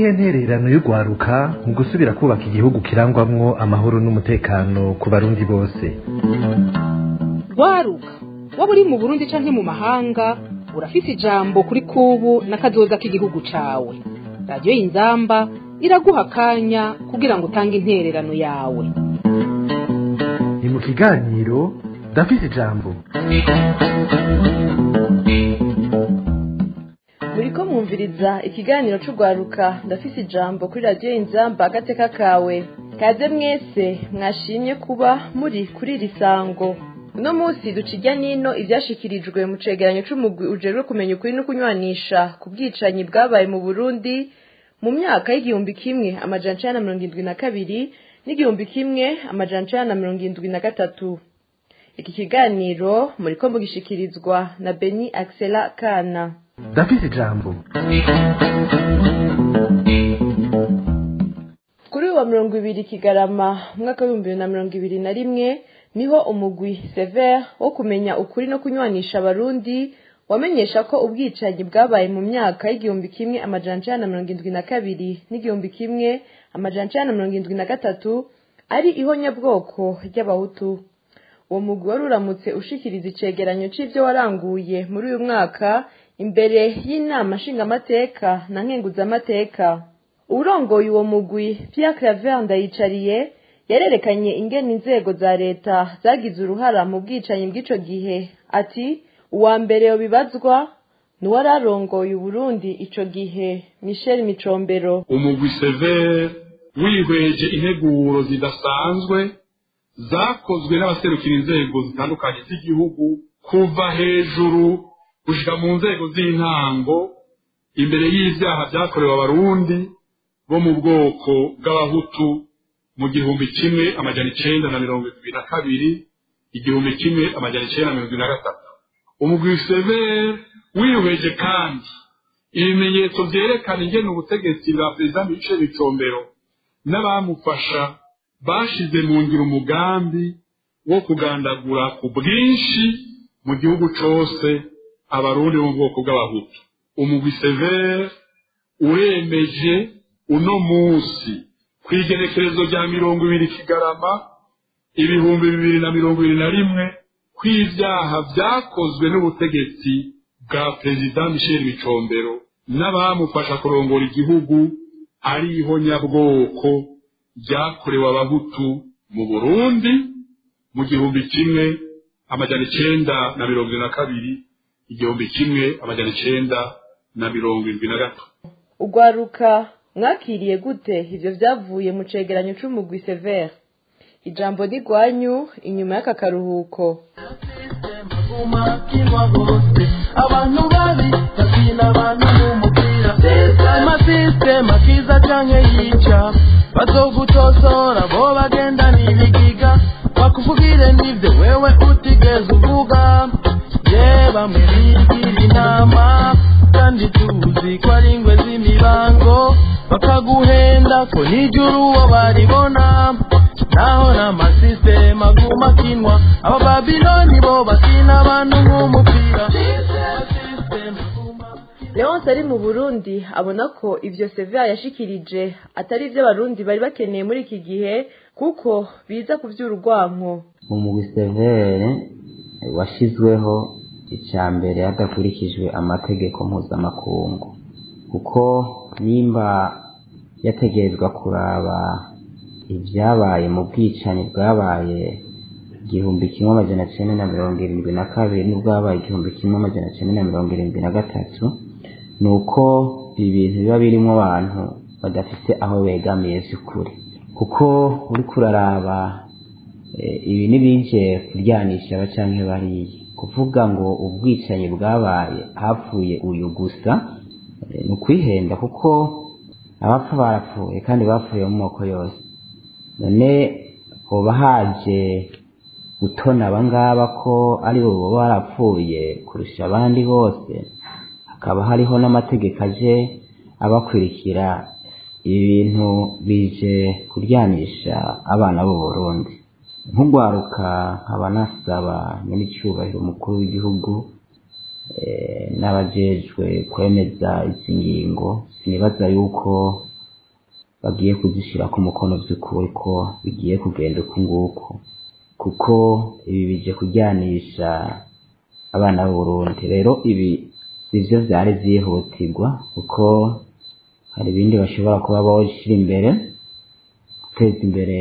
niyihe ntererano y'urwaruka mu gusubira kubaka igihugu kirangwamwo amahoro n'umutekano ku barundi bose rwaruka waba uri mu burundi canke mu mahanga urafise ijambo kuri kubu n'akazoza k'igihugu cawe radiyo y'inzamba iraguha akanya kugira ngo utange intererano yawe ni mu kiganiro ndafise ijambo muriko mwumviriza ikiganiro c'urwaruka ndafise ijambo kuri radiyo inzamba agateka kawe kaze mwese mwashimye kuba muri kuri iri sango uno munsi duca irya nino ivyashikirijwe mu cegeranyo c'umugwi ujejwe kumenya ukuri no kunywanisha ku bwicanyi bwabaye mu burundi mu myaka y'igihumbi kimwe amajana icenda na mirongo indwi na kabiri n'igihumbi kimwe amajana icenda na mirongo indwi na gatatu iki kiganiro muriko mugishikirizwa na beni axela kana ndafise ijambo kuri uyu wa mirongo ibiri kigarama umwaka w'ibihumbi bibiri na mirongo ibiri na rimwe niho umugwi sever wo kumenya ukuri no kunywanisha abarundi wamenyesha ko ubwicanyi bwabaye mu myaka y'igihumbi kimwe amajana icenda na mirongo indwi na kabiri n'igihumbi kimwe amajana icenda na mirongo indwi na gatatu ari ihonyabwoko ry'abahutu uwo mugwi wari uramutse ushikiriza icegeranyo c'ivyo waranguye muri uyu mwaka imbere y'inama nshingamateka na nkenguzamateka uwurongoye uwo mugwi Pierre Claver Ndayicariye yarerekanye ingene inzego za leta zagize uruhara mu bwicanyi bw'ico gihe ati uwa mbere yobibazwa nuwari arongoye uburundi ico gihe Michel Micombero umugwi severe wihweje integuro zidasanzwe zakozwe n'abaserukira inzego zitandukanye z'igihugu kuva hejuru gushika mu nzego z'intango imbere y'ivyaha vyakorewe abarundi bo mu bwoko bw'abahutu mu gihumbi kimwe amajana icenda na mirongo ibiri na kabiri igihumbi kimwe amajana icenda na mirongo ibiri na gatatu umugwi severe wihweje kandi ibimenyetso vyerekana ingene ubutegetsi bwa perezida michel bicombero n'abamufasha bashize mu ngiro umugambi wo kugandagura ku bwinshi mu gihugu cose abarundi bo mu bwoko bw'abahutu umugwi severe uremeje uno musi kw'igenekerezo rya mirongo ibiri kigarama ibihumbi bibiri na mirongo ibiri na rimwe kw'ivyaha vyakozwe n'ubutegetsi bwa perezida michel bicombero n'abamufasha kurongora igihugu ari ihonyabwoko ryakorewe abahutu mu burundi mu gihumbi kimwe amajana icenda na mirongo ibiri na kabiri igihumbi kimwe amajana icenda na mirongo irindwi na gatatu ugwaruka mwakiriye gute ivyo vyavuye mu cegeranyo c'umugwi severe ijambo ni rwanyu inyuma y'aka karuhuko abantu babi bakina abantu n'umupira amasisitema kiza canke yica bazogutosora bo bagenda n'ibigiga bakuvugire n'ivyo wewe utigeze uvuga ye bamwe bigira inama kandi tuzi ko ari ingwe z'imibango bakaguhenda ko nijuru uwo baribona naho n'amasisitema aguma akinwa aba babiloni bo bakina abantu nk'umupira leonce ari mu burundi abona ko ivyo severe yashikirije atari ivyo abarundi bari bakeneye muri iki gihe kuko biza kuvyura urwanko umugwi severe washizweho icya mbere hadakurikijwe amategeko mpuzamakungu kuko nimba yategerezwa kuraba ibyabaye mu bwicanyi bwabaye igihumbi kimwe amajana cyenda na mirongo irindwi na kabiri n'ubwabaye igihumbi kimwe amajana cyenda na mirongo irindwi na gatatu ni uko ibi bintu biba birimo abantu badafite aho begamiye by'ukuri kuko uri kuraraba ibi ntibije kuryanisha abacanke bariya kuvuga ngo ubwicanyi bwabaye hapfuye uyu gusa ni ukwihenda kuko abapfa barapfuye kandi bapfuye mu moko yose none hoba haje gutona abangaba ko ari bo baba barapfuye kurusha abandi bose hakaba hariho n'amategeko aje abakurikira ibi bintu bije kuryanisha abana b'u Burundi nk'ugwaruka nkaba nasaba nyir'icyubahiro umukuru w'igihugu n'abajejwe kwemeza izi ngingo sinibaza yuko bagiye kuzishyira ku mukono by'ukuri ko bigiye kugenda uku nguku kuko ibi bije kujyanisha abana b'uburundi rero ibi sivyo vyari vyihutirwa kuko hari ibindi bashobora kuba bawushyira imbere guteza imbere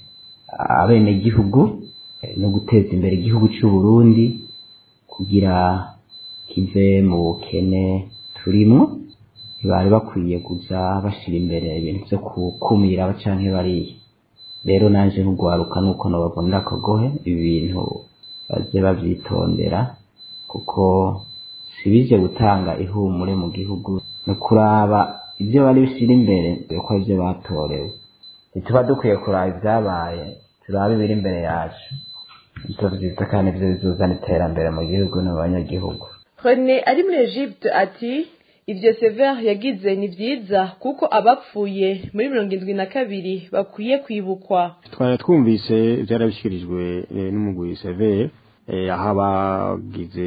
abenegihugu no guteza imbere igihugu cy'u Burundi kugira kive mu bukene turimo ntibari bakwiye kuza bashyira imbere ibintu byo gukumira canke bariya rero naje nkugwaruka nuko nobabonera akagohe ibi bintu baze bavyitondera kuko sibije gutanga ihumure mu gihugu no kuraba ibyo bari bishyira imbere ko ibyo batorewe ntituba dukwiye kuraba ibyabaye turabe ibiri imbere yacu ibyo byiza kandi ibyo bizuzana iterambere mu gihugu no mu banyagihugu René ari muri Egypte ati ibyo Sever yagize ni byiza kuko abapfuye muri mirongo indwi na kabiri bakwiye kwibukwa twari twumvise byarabishyikirijwe eh, n'umugwi severe aho abagize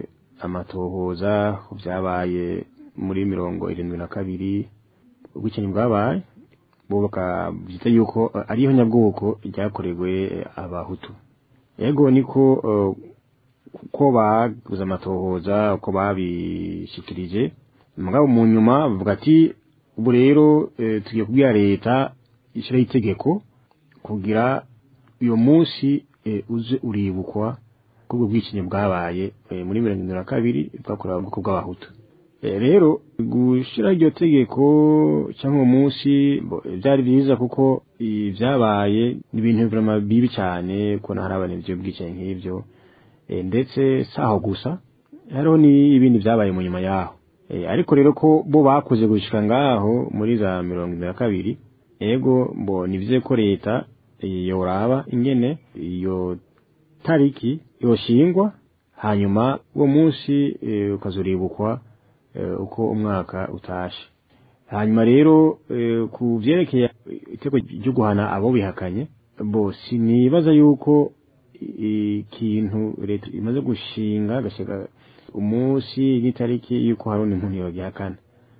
amatohoza ku byabaye muri mirongo irindwi na kabiri ubwicanyi bwabaye bo bakabyita yuko eh, ariho nyabwoko ryakorewe eh, abahutu yego niko eh, uko baguze amatohoza uko babishikirije mugabo mu nyuma bavuga ati ubu rero eh, tugiye kubwira leta ishyiraho itegeko kugira uyu munsi eh, uze uribukwa ko ubwo bwicanyi bwabaye eh, muri mirongo irindwi na kabiri bwakorewe ubwoko bw'abahutu Eh, rero gushyiraho iryo tegeko cyangwa uwo munsi bo, eh, byari byiza kuko ibyabaye ni ibintu vraiment bibi cyane kubona hari abantu ibyo bwicanyi nk'ibyo Eh, ndetse saho gusa hariho n'ibindi byabaye mu nyuma yaho Eh, ariko rero ko bo bakoze gushika ngaho muri za mirongo irindwi na kabiri ego mbo nivuze ko leta eh, yoraba ingene iyo tariki yoshingwa hanyuma uwo munsi eh, ukazuribukwa eh, uko umwaka utashe hanyuma rero eh, ku vyerekeye iteko ryo guhana abo bihakanye bo sinibaza yuko i- ikintu leta imaze gushinga gashika umunsi n'itariki yuko hari undi muntu yogihakana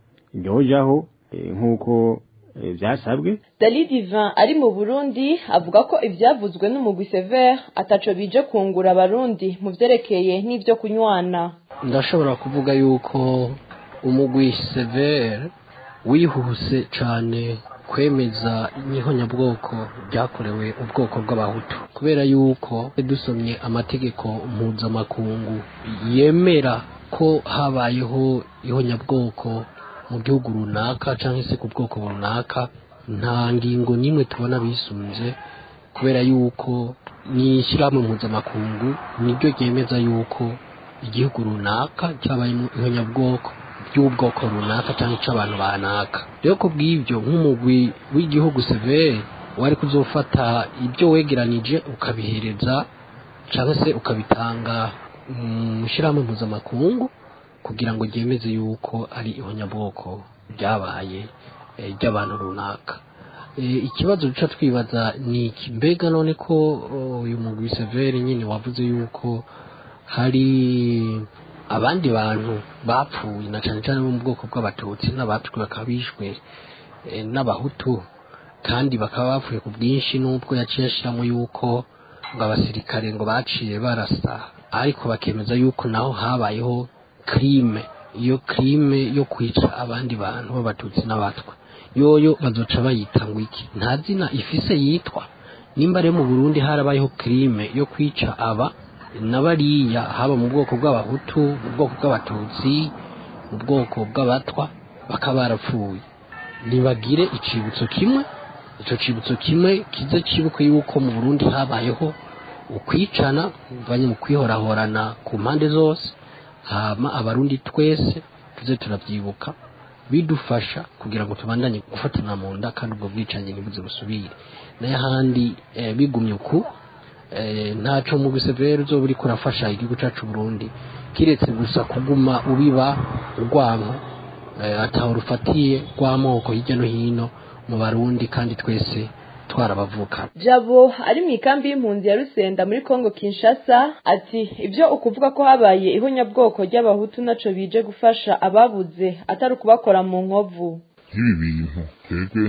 nyojaho eh, nk'uko eh, vyasabwe Dali Divin ari mu Burundi avuga ko ivyavuzwe n'umugwi Sever ataco bije kungura abarundi mu vyerekeye n'ivyo kunywana ndashobora kuvuga yuko umugwi severe wihuse cyane kwemeza n'ihonyabwoko ryakorewe ubwoko bw'abahutu kubera yuko dusomye amategeko mpuzamakungu yemera ko habayeho ihonyabwoko mu gihugu runaka cyangwa se ku bwoko runaka nta ngingo n'imwe tubona bisunze kubera yuko ni ishyirahamwe mpuzamakungu niryo ryemeza yuko igihugu runaka cyabayemo ihonyabwoko by'ubwoko runaka cyangwa icy'abantu banaka rero ku bw'ibyo nk'umugwi w'igihugu severe wari kuzofata ibyo wegeranije ukabihereza cyangwa se ukabitanga mu ishyirahamwe mpuzamakungu kugira ngo ryemeze yuko ari ihonyabwoko ryabaye eh, ry'abantu runaka Eh, ikibazo duca twibaza ni iki mbega none ko oh, uyu mugwi severe nyine wavuze yuko hari abandi bantu bapfuye na cyane cyane bo mu bwoko bw'abatutsi n'abatwi bakaba bishwe eh, n'abahutu kandi bakaba bapfuye ku bwinshi n'ubwo yaciye ashyiramo yuko ngo abasirikare ngo baciye barasa ariko bakemeza yuko naho habayeho crime iyo crime yo kwica abandi bantu b'abatutsi n'abatwa yoyo bazoca bayita ngo iki nta zina ifise yitwa nimba rero mu burundi harabayeho crime yo kwica aba na bariya haba mu bwoko bw'abahutu mu bwoko bw'abatutsi mu bwoko bw'abatwa bakaba barapfuye ntibagire icibutso kimwe icyo cibutso kimwe kize cibuke yuko mu burundi habayeho ukwicana banye mu kwihorahorana ku mpande zose hama abarundi twese tuze turabyibuka bidufasha kugira ngo tubandanye gufatana mu nda kandi ubwo bwicanyi ntibuze busubire n'ahandi eh, bigumye uku eh, ntaco mu gisevere uzoba uriko urafasha igihugu cacu Burundi kiretse gusa kuguma ubiba urwanko eh, ataho rufatiye rw'amoko hirya no hino mu barundi kandi twese twarabavuka Jabo ari mu ikambi y'impunzi ya Rusenda muri Kongo Kinshasa ati ibyo ukuvuga ko habaye ihonyabwoko ry'abahutu naco bije gufasha ababuze atari ukubakora mu nkovu nk'ibi bintu twebwe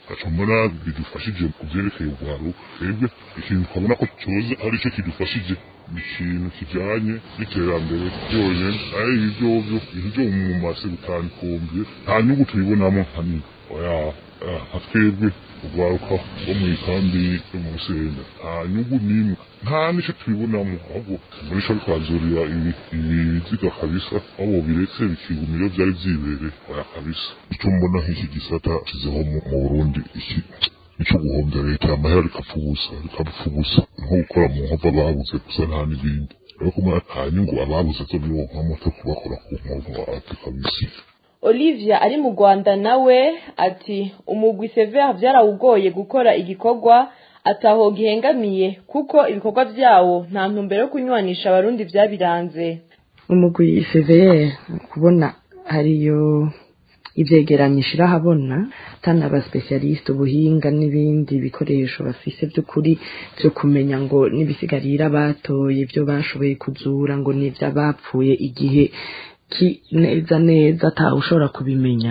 gaca mbona bidufashije ku byerekeye urwaro twebwe ikintu twabona ko cyoza ari cyo kidufashije ni ikintu kijyanye n'iterambere ryonyine ari ibi byovyo ibintu byo mu mase bitanikombiye nta nyungu tubibonamo hanini oya nka twebwe urwaruka rwo mu ikambi yo mu rusenda nta nyungu n'imwe nta n'icyo tubibonamo ahubwo muri cyo twazurira ibiziga kabisa aho biretse bikigumira iyo byari byibereye oya kabisa icyo mbona nk'iki gisata kizeho mu burundi iki nicyo guhombya leta amahera rikapfubusa rikapfubusa nko gukora mu nkova babuze gusa nta n'ibindi rero kuma nta nyungu ababuze zo bironkamo cyo kubakora ku nkovu ati kabisa olivia ari mu rwanda nawe ati umugwi severe byarawugoye gukora igikorwa ataho gihengamiye kuko ibikorwa byawo nta ntumbero yo kunywanisha abarundi byabiranze umugwi severe kubona hariyo ivyegeranyo ishirahabona tana abasipesialisite ubuhinga n'ibindi bikoresho bafise by'ukuri byo kumenya ngo n'ibisigarira batoye ibyo bashoboye kuzura ngo n'ibyo abapfuye igihe ki neza neza atawe ushobora kubimenya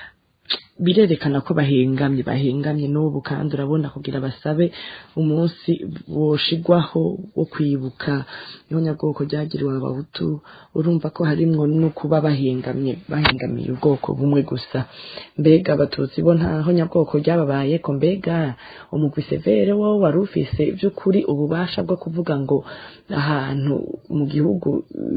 birerekana ko bahengamye bahengamye n'ubu kandi urabona kugira basabe umunsi woshigwaho wo kwibuka ihonyabwoko ryagiriwe abahutu urumva ko harimwo no kuba bahengamye bahengamiye ubwoko bumwe gusa mbega abatutsi bo nta honyabwoko ryababaye ko mbega umugwi severe wo wari ufise by'ukuri ububasha bwo kuvuga ngo ahantu mu gihugu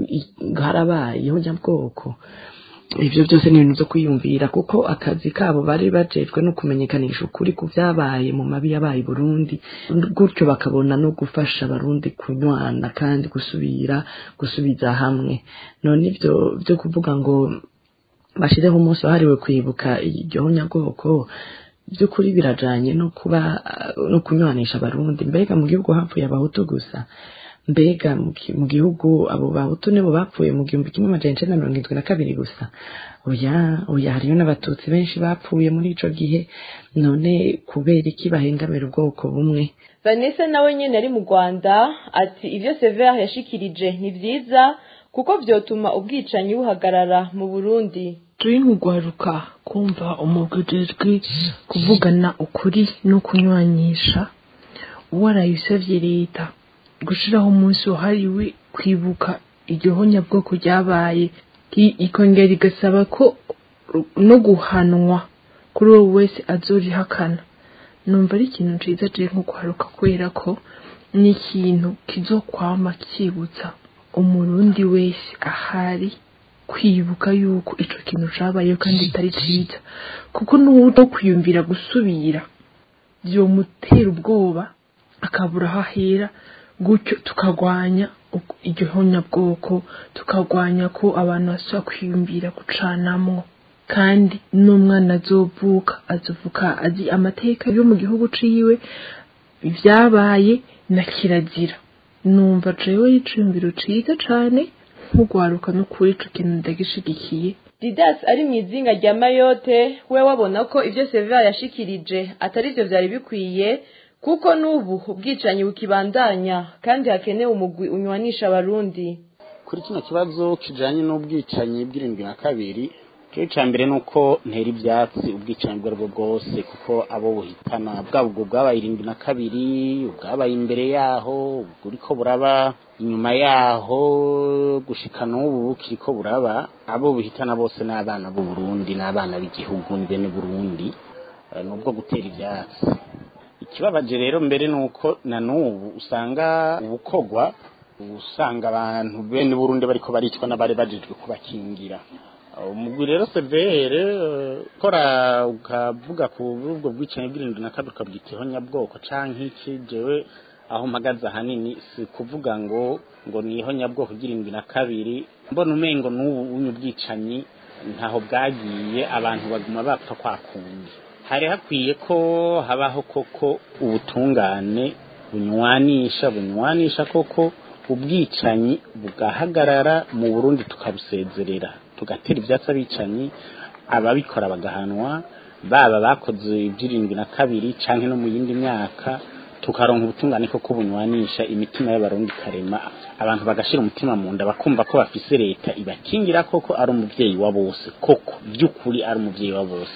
harabaye ihonyabwoko ibyo byose ni ibintu byo kwiyumvira kuko akazi kabo bari bajejwe no kumenyekanisha ukuri ku byabaye mu mabi yabaye Burundi gutyo bakabona no gufasha abarundi kunywana kandi gusubira gusubiza hamwe none ibyo byo kuvuga ngo bashyireho umunsi wahariwe kwibuka iryo nyabwoko by'ukuri birajanye no kuba no kunywanisha abarundi mbega mu gihugu hapfuye abahutu gusa mbega mu gihugu abo bahutu nibo bapfuye mu gihumbi kimwe amajana icenda na mirongo irindwi na kabiri gusa oya oya hariyo n'abatutsi benshi bapfuye muri ico gihe none kubera iki bahengamira ubwoko bumwe vanessa nawe nyene ari mu rwanda ati ivyo severe yashikirije ni vyiza kuko vyotuma ubwicanyi buhagarara mu burundi turi nk'ugwaruka kumva umugujejwe kuvugana ukuri no kunywanisha warayisavye leta gushiraho umunsi wahariwe kwibuka iryo honyabwoko ryabaye ikongera igasaba ko no guhanwa kuri uwo wese azorihakana numva ari ikintu ciza je nko kwaruka kubera ko ni ikintu kizokwama kibutsa umurundi wese ahari kwibuka yuko ico kintu cabayeho kandi kitari ciza kuko n'uwo kwiyumvira gusubira vyomutera ubwoba akabura aho ahera gutyo tukagwanya iryo honyabwoko tukagwanya ko abantu basubira kwiyumvira gucanamwo kandi n'umwana azovuka azovuka azi amateka yo mu gihugu ciwe ibyabaye na kirazira numva jewe y'iciyumviro ciza cane nk'ugwaruka n'ukuri ico kintu ndagishigikiye didas ari mu izinga rya mayote we wabona ko ivyo severa yashikirije atari vyo vyari bikwiye kuko n'ubu ubwicanyi bukibandanya kandi hakenewe umugwi unywanisha abarundi kuri kino kibazo kijanye n'ubwicanyi bw'irindwi na kabiri cyo cya mbere ni uko ntera ibyatsi ubwicanyi ubwo aribwo bwose kuko abo buhitana bwaba ubwo bwabaye irindwi na kabiri ubwabaye imbere yaho buriko buraba inyuma yaho gushika n'ubu bukiriko buraba abo buhitana bose ni abana b'u Burundi n'abana b'igihugu ni bene Burundi ni ubwo gutera ibyatsi ikibabaje rero mbere ni uko na n'ubu usanga ubukogwa usanga abantu bene Burundi bariko baricwa n'abari bajejwe kubakingira umugwi rero severe kora ukavuga ku ubwo bwicanyi bw'irindwi na kabiri ukabwitaho nyabwoko canke iki jewe aho mpagaze ahanini si kuvuga ngo ngo niho nyabwoko bw'irindwi na kabiri mbona umengo n'ubu unyu bwicanyi ntaho bwagiye abantu baguma bapfa kwa kundi hari hakwiye ko habaho koko ubutungane bunywanisha bunywanisha koko ubwicanyi bugahagarara mu Burundi tukabusezerera tugatera ibyatsi abicanyi ababikora bagahanwa baba bakoze iby'irindwi na kabiri canke no mu yindi myaka tukaronka ubutungane ko kubunywanisha imitima y'abarundi karema abantu bagashira umutima mu nda bakumva ko bafise leta ibakingira koko ari umuvyeyi wa bose koko by'ukuri ari umuvyeyi wa bose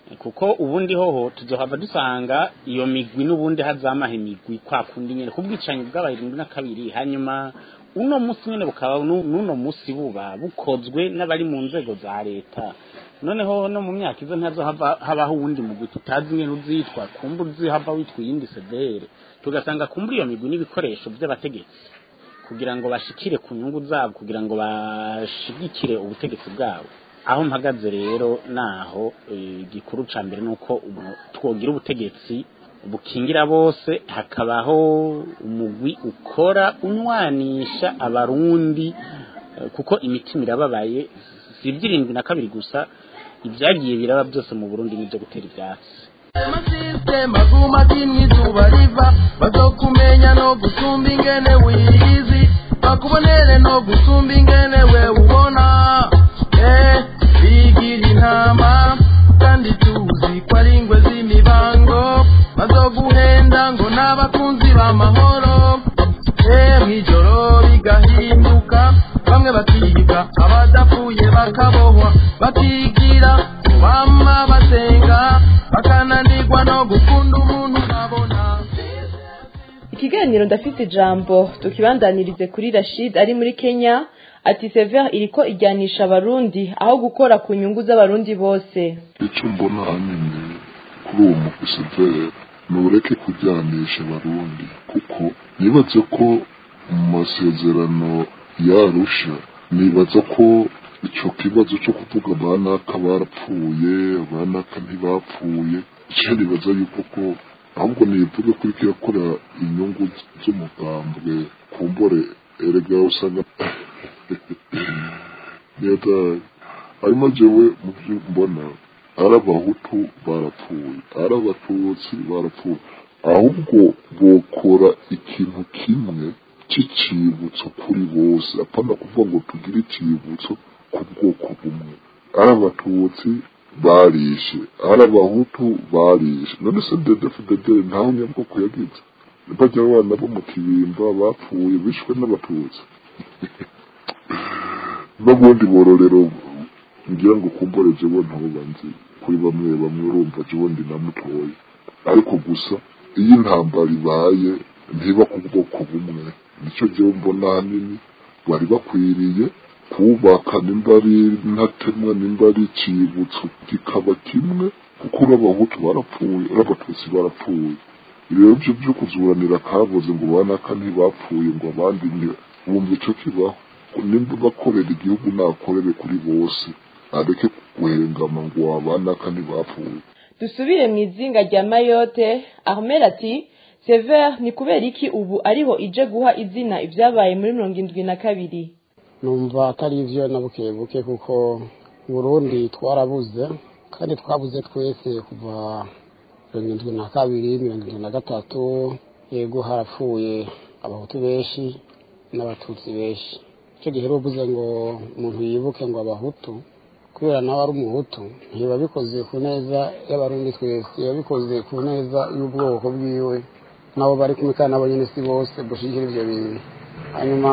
kuko ubundi hoho tuzohava dusanga iyo migwi n'ubundi hazamaha imigwi kwa kundi nyene kubwicanyi bw'abaye irindwi na kabiri hanyuma uno musi nyene bukaba nu- n'uno musi buba bukozwe n'abari mu nzego za leta noneho no mu myaka izo ntazo hava habaho uwundi mugwi tutazi nyene uzitwa kumba uzihava witwa iyindi sedere tugasanga kumba iyo migwi n'ibikoresho vy'abategetsi kugira ngo bashikire ku nyungu zabo kugira ngo bashigikire ubutegetsi bwabo aho mpagaze rero naho eh, igikuru ca mbere nuko umu- twogira ubutegetsi bukingira bose hakabaho umugwi ukora unwanisha abarundi eh, kuko imitima irababaye si iby'irindwi na kabiri gusa ibyagiye biraba byose mu burundi nibyo gutera ibyatsi amasisitema guma kimwe izuba riva bazokumenya no gusumba ingene wiyizi bakubonere no gusumba ingene we ubona eh bigira intama kandi tuzi ko ari ingwe z'imibango bazoguhenda ngo n'abakunzi b'amahoro eh mw'ijoro bigahinduka bamwe bakiga abadapfuye bakabohwa bakigira bama basenga bakananirwa no gukunda umuntu babona ikiganiro ndafite ijambo tukibandanirize kuri rashid ari muri kenya ati sever iriko ijyanisha abarundi aho gukora ku nyungu z'abarundi bose icyo mbona ahanini kuri uwo mukwisevere ni ureke kujyanisha abarundi kuko nibaze ko mu masezerano yarusha nibaza ko icyo kibazo cyo kuvuga banaka barapfuye banaka ntibapfuye icyo nibaza yuko ko ahubwo nivuge kuri kirakora inyungu z'umugambwe kumbore erega usanga neza hanyuma jewe mu byo mbona ari abahutu barapfuye ari abatutsi barapfuye ahubwo bokora ikintu kimwe cy'icibutso kuri bose apana kuvuga ngo tugire icibutso ku bwoko bumwe ari abatutsi barishe ari abahutu barishe none se dedefudedere ntawe nyabwoko yagize bajya abana bo mu kibimba bapfuye bishwe n'abatutsi n'ubundi bororero ngira ngo kumbore jewe ntabo banzi kuri bamwe bamwe urumva jewe ndi na mutoya ariko gusa iyo intambara ibaye ntiba ku bwoko bumwe nicyo jewe mbona hanini bari bakwiriye kubaka nimba ari ntatemwa nimba ari icibutso kikaba kimwe kuko urabahutu barapfuye urabatutsi barapfuye rero byo byo kuzuranira kabuze ngo banaka ntibapfuye ngo abandi bumva icyo kibaho nimba bakorera igihugu nakorere kuri bose areke guhengama ngo abanaka ntibapfuye dusubire mu izinga rya mayote ahmed ati sever ni kubera iki ubu ariho ije guha izina ibyabaye muri mirongo indwi na kabiri numva atari ibyo na buke buke kuko burundi twarabuze kandi twabuze twese kuva mirongo indwi na kabiri mirongo indwi na gatatu yego harapfuye abahutu benshi n'abatutsi benshi icyo gihe uvuze ngo umuntu yibuke ngo abahutu kubera nawe ari umuhutu ntiba bikoze ku neza y'abarundi twese biba bikoze ku neza y'ubwoko bwiwe nabo bari kumwe kandi nabo nyine si bose dushyigikira ibyo bintu hanyuma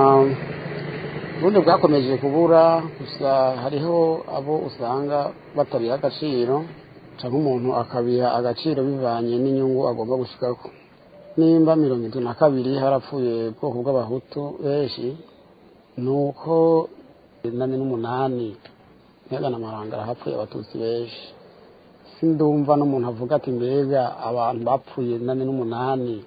ubundi bwakomeje kubura gusa hariho abo usanga batabiha agaciro cyangwa umuntu akabiha agaciro bivanye n'inyungu agomba gushyikaho nimba mirongo itatu na kabiri harapfuye ubwoko bw'abahutu benshi ni uko inani n'umunani ntihagana amarangara hapfuye abatutsi benshi sindumva n'umuntu avuga ati mbega abantu bapfuye inani n'umunani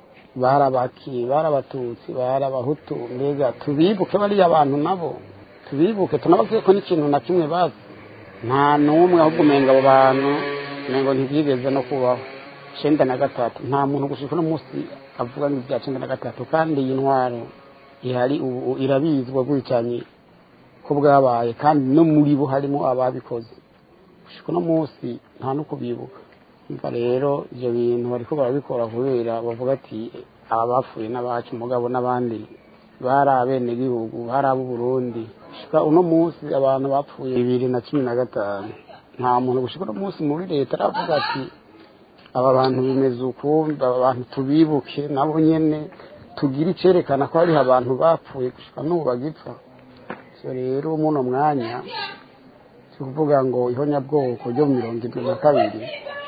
barabaki barabatutsi barabahutu mbega tubibuke bariya abantu nabo tubibuke tunababwiye ko n'ikintu na kimwe bazi nta n'umwe ahubwo umenga abo bantu umengo ntibyigeze no kubaho icyenda na gatatu nta muntu gushika uno munsi avuga ngo ibya cyenda na gatatu kandi iyi ntwaro ihari ubu irabizwa bwicanyi ko bwabaye kandi no muri bo harimo ababikoze gushika uno munsi nta no kubibuka umva rero ibyo bintu bariko barabikora kubera bavuga ati aba bapfuye n'abacu mugabo n'abandi bari abenegihugu bari ab'uburundi gushika uno munsi abantu bapfuye bibiri na cumi na gatanu nta muntu gushika uno munsi muri leta aravuga ati aba bantu bimeze uku aba bantu tubibuke nabo nyene tugire icerekana ko hariho abantu bapfuye gushika n'ubu bagipfa so rero muno mwanya si ukuvuga ngo ihonyabwoko ryo mu mirongo irindwi na kabiri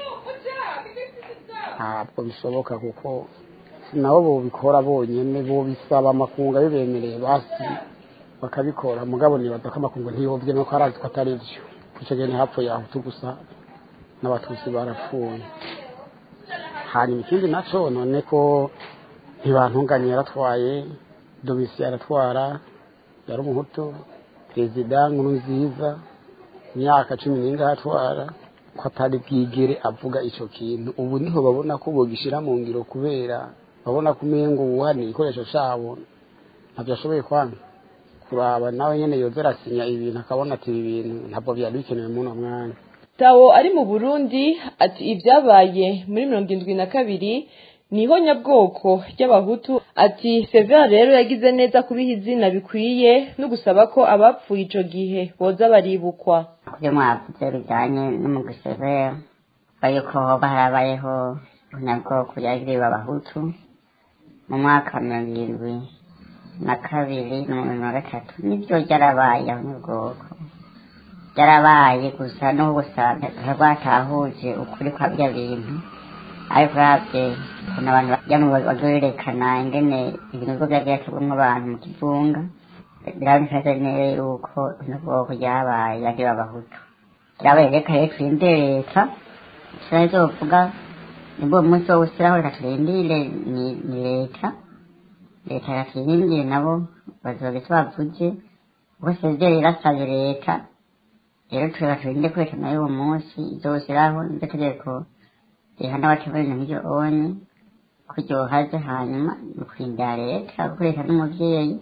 ntabwo bishoboka kuko nabo bobikora bonyine bobisaba amakungu abibemereye basi bakabikora mugabo nibaza ko amakungu ntiyobye nuko arazi ko atari byo icyo gihe ntihapfuye ahutu gusa n'abatutsi barapfuye hanyuma ikindi nacyo none ko ntibantunganye yaratwaye domisi yaratwara yari umuhutu perezida nkuru nziza imyaka cumi n'ingahe atwara ko atari bwigere avuga icyo kintu ubu niho babona ko bogishyira mu ngiro kubera babona ko umengo wuhaniye igikoresho cyabo ntabyo ashoboye kwanga kuraba nawe nyine yoza arasinya ibintu akabona ati ibi bintu ntabwo byari bikenewe muri uno mwanya tawo ari mu burundi ati ibyabaye muri mirongo irindwi na kabiri ni ihonyabwoko ry'abahutu ati severa rero yagize neza kubiha izina bikwiye no gusaba ko abapfuye icyo gihe boza baribukwa kubyo mwavuze bijyanye n'umugwi severa yuko hoba harabayeho ihonyabwoko ryagiriwe abahutu mu mwaka wa mirongo irindwi na kabiri na mirongo na gatatu nibyo ryarabaye ahonyabwoko byarabaye gusa no gusa rwatahuje ukuri kwa bya bintu ariko uravye ukuntu abantu bajyamo bagerekana ingene ibintu bigo byabyakabwamo abantu mu kivunga biraboneka neza yuko ubwoko ryabaye yagiwe abahutu ryabaye reka rero turindire leta sinayo zovuga nibwo umunsi wo gushyiraho reka turindire ni leta leta yaturindire nabo bazoga icyo bavuze bose ibyo irasabye leta rero tureba turinde kwereka nayo uwo munsi izoshyiraho niryo tegeko rihana abatemera ibintu nk'ibyo onye ko ryohaze hanyuma ukurindira leta gukoresha n'umubyeyi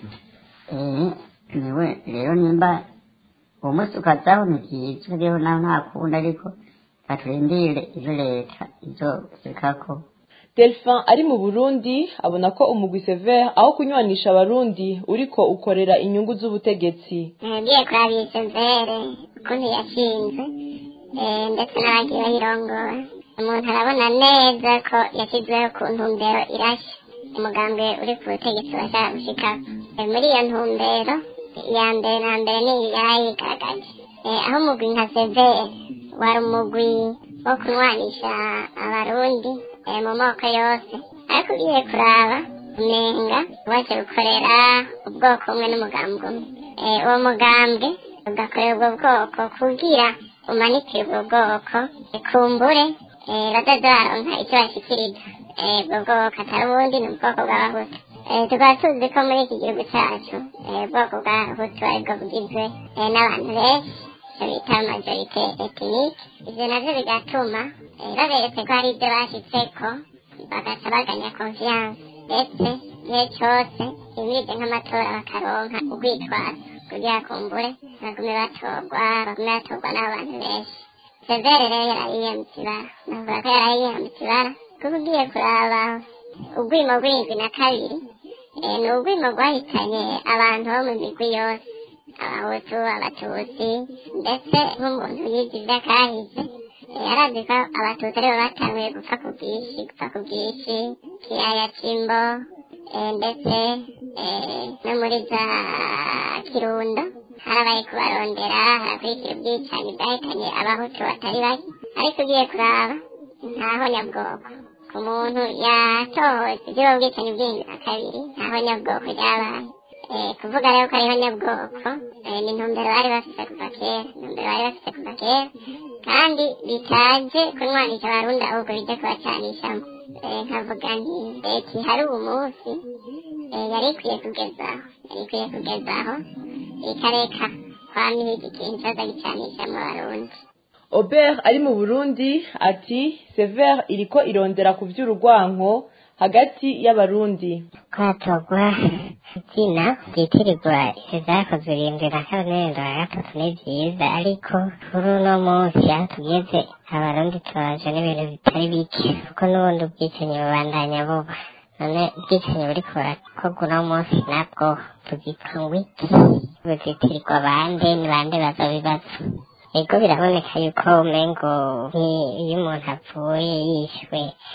niwe rero nimba uwo munsi ukazaho ni byiza rero naho nta kundi ariko baturindire ibyo leta izobikako delphin ari mu burundi abona ko umugwi severe aho kunywanisha abarundi uriko ukorera inyungu z'ubutegetsi ngiye kuraba iyi severe ukuntu yashinze ndetse n'abagiye bayirongora umuntu arabona neza ko yashyizweho ku ntumbero irashya umugambwe uri ku butegetsi bashaka gushikako muri iyo ntumbero iya mbere na mbere ni yarayigaragaje aho umugwi nka severe wari umugwi wo kunywanisha abarundi mu moko yose ariko ugiye kuraba umenga waje gukorera ubwoko bumwe n'umugambi umwe uwo mugambwe ugakorera ubwo bwoko kugira umanikire ubwo bwoko kumbure bataza baronka icyo bashyikiriza ubwo bwoko atari ubundi ni ubwoko bw'abahutu tukaba tuzi ko muri iki gihugu cyacu ubwoko bw'abahutu aribwo bugizwe n'abantu benshi bita majorite etinike ibyo nabyo bigatuma baberetse ko hari ibyo bashyitseko bagaca baganya konfiyanse ndetse igihe cyose imije nk'amatora bakaronka urwitwazo kugira kumbure bagume batorwa bagume batorwa n'abantu benshi severe rero yarayiyambitse ibara navuga ko yarayiyambitse ibara kuko ugiye kuraba urwimo rw'indwi na kabiri ni urwimo rwahitanye abantu bo mu migwi yose abahutu abatutsi ndetse nk'umuntu yigize akahise yarazi ko abatutsi aribo batanguye gupfa ku bwinshi gupfa ku bwinshi kiyaya cy'imbo ndetse no muri za kirundo harabaye kubarondera harakurikira ubwicanyi bwahitanye abahutu batari bake ariko ugiye kuraba ntaho nyabwoko ku muntu yatohoje iby'ubu bwicanyi bw'indwi na kabiri ntaho nyabwoko ryabaye kuvuga rero ko ariho nyabwoko ni intumbero bari bafite kuva kera intumbero bari bafite kuva kera kandi bitaje kunywanisha abarundi ahubwo bijya kubacanishamo nkavuga nti leta ihari uwo munsi yari ikwiye kugezaho yari ikwiye kugezaho ikareka kwamihiga ikintu cyoza gicanishamo abarundi Aubert ari mu Burundi ati Sever iriko irondera ku vy'urugwanko hagati y'abarundi kwatogwa izina ryitirirwa ivyakozwe irindwi na kabiri n'irindwi na gatatu ni vyiza ariko kuri uno munsi aho tugeze abarundi tubaje n'ibintu bitari bike kuko n'ubundi ubwicanyi bubandanya buba none ubwicanyi buriko burakorwa uno munsi nabwo tugitwa ngwiki buzitirirwa bande ni bande bazobibaza ego biraboneka yuko umengo iyo umuntu apfuye yishwe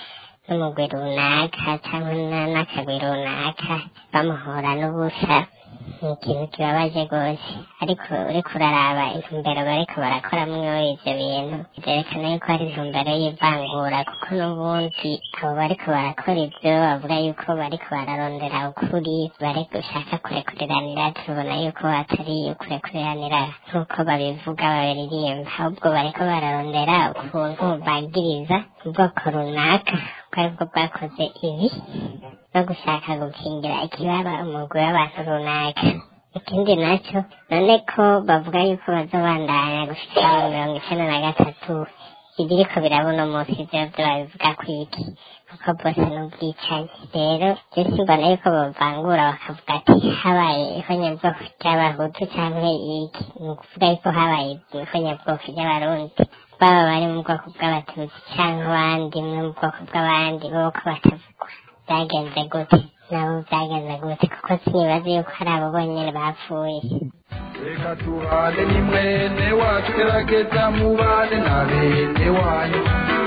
n'umugwi runaka cyangwa na- n'akagwi runaka bamuhora n'ubusa ni ikintu kibabaje rwose ariko uriko uraraba intumbero bariko barakoramwo ivyo bintu vyerekana yuko hari intumbero y'ivangura kuko n'ubundi abo bariko barakora ivyo bavuga yuko bariko bararondera ukuri bari gushaka kurekuriranira tubona yuko atari ukurekuriranira nk'uko babivuga babiririmba ahubwo bariko bararondera ukuntu bagiriza ubwoko runaka ubwo aribwo bwakoze ibi no gushaka gukingira ikibaba umugwi w'abantu runaka ikindi nacyo none ko bavuga yuko bazobandanya gushika mu mirongo icenda na gatatu ibiriko birabona umunsi ivyo vyo babivuga kwiki kuko bose n'ubwicanyi rero je simbona yuko bavangura bakavuga ati habaye ihonyabwoko ry'abahutu canke iki ni ukuvuga yuko habaye ihonyabwoko ry'abarundi baba bari mu bwoko bw'abatutsi canke abandi no mu bwoko bw'abandi boko batavugwa byagenze gute nabo byagenze gute kuko sinibaza yuko hari abo bonyene bapfuye reka tubane ni mwene wacu gerageza mubane na bene wanyu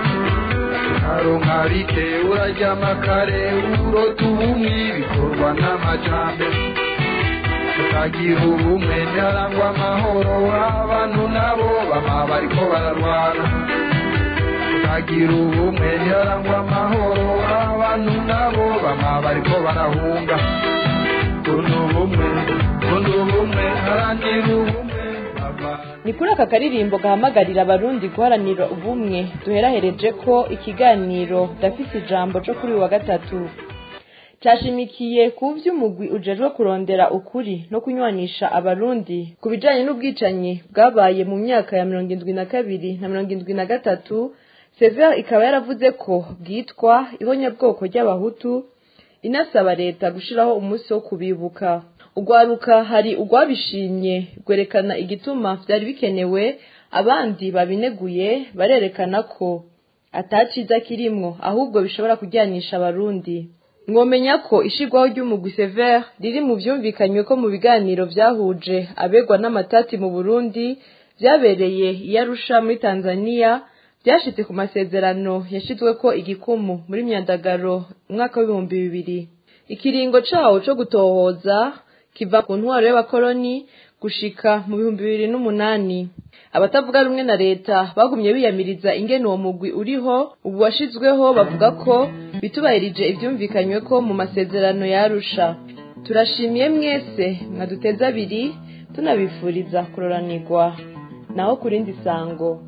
ukaronka bike uraryama kare urota ubumwe bikorwa n'amajambere tukagira ubumwe ntiharangwa amahoro abantu nabo bama bariko bararwana tukagira ubumwe ntiharangwa amahoro abantu nabo bama bariko barahunga kuno ubumwe kuno ubumwe haranira ubumwe ni kuri aka karirimbo gahamagarira abarundi guharanira ubumwe duherahereje ko ikiganiro ndafise ijambo cyo kuri uyu wa gatatu cyashimikiye ku vy'umugwi ujejwe kurondera ukuri no kunywanisha abarundi ku bijanye n'ubwicanyi bwabaye mu myaka ya mirongo indwi na kabiri na mirongo indwi na gatatu sever ikaba yaravuze ko bwitwa ihonyabwoko ry'abahutu inasaba leta gushiraho umunsi wo kubibuka urwaruka hari urwabishimye rwerekana igituma vyari bikenewe abandi babineguye barerekana ko ataciza kirimwo ahubwo bishobora kujyanisha abarundi mwomenya ko ishigwaho ry'umugwi sever riri mu vyumvikanywe ko mu biganiro vyahuje abegwa n'amatati mu burundi vyabereye i arusha muri tanzania vyashitse ku masezerano yashizweko igikumu muri myandagaro umwaka w'ibihumbi bibiri ikiringo cawo co gutohoza kiva ku ntwaro y'abakoloni gushika mu bihumbi bibiri n'umunani abatavuga rumwe na leta bagumye biyamiriza ingene uwo mugwi uriho ubu washizweho bavuga ko bitubahirije ivyumvikanywe ko mu masezerano yarusha turashimiye mwese mwaduteze abiri tunabifuriza kuroranirwa naho ku rindi sango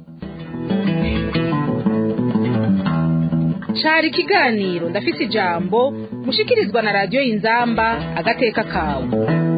cari ikiganiro ndafise ijambo mushikirizwa na radiyo y'inzamba agateka kawe